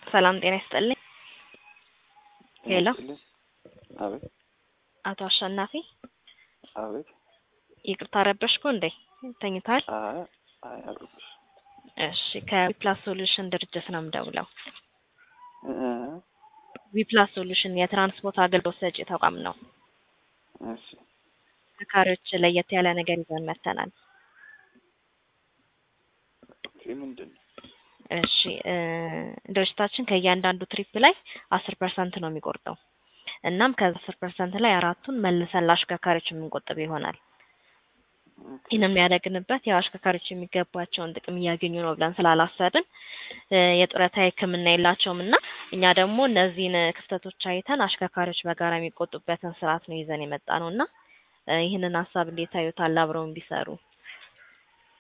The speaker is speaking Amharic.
ሰላም ጤና ይስጥልኝ። ሄሎ ይስጥልኝ። አቤት አቶ አሸናፊ አቤት። ይቅርታ ረበሽኩ እንዴ? ተኝታል? አይ አይ አልኩሽ። እሺ ከዊፕላስ ሶሉሽን ድርጅት ነው የምደውለው። እ ዊፕላስ ሶሉሽን የትራንስፖርት አገልግሎት ሰጪ ተቋም ነው። እሺ ተሽከርካሪዎች ለየት ያለ ነገር ይዘን መጥተናል። ኦኬ ምንድን ነው? እሺ እ ድርጅታችን ከእያንዳንዱ ትሪፕ ላይ አስር ፐርሰንት ነው የሚቆርጠው። እናም ከአስር ፐርሰንት ላይ አራቱን መልሰን ለአሽከርካሪዎች የምንቆጥብ ይሆናል። ይህን የሚያደርግንበት ያው አሽከርካሪዎች የሚገባቸውን ጥቅም እያገኙ ነው ብለን ስላላሰብን እ የጡረታ ሕክምና የላቸውም እና እኛ ደግሞ እነዚህን ክፍተቶች አይተን አሽከርካሪዎች በጋራ የሚቆጡበትን ስርዓት ነው ይዘን የመጣ ነው እና እ ይህንን ሀሳብ እንዴት ታዩታል? አብረውን ቢሰሩ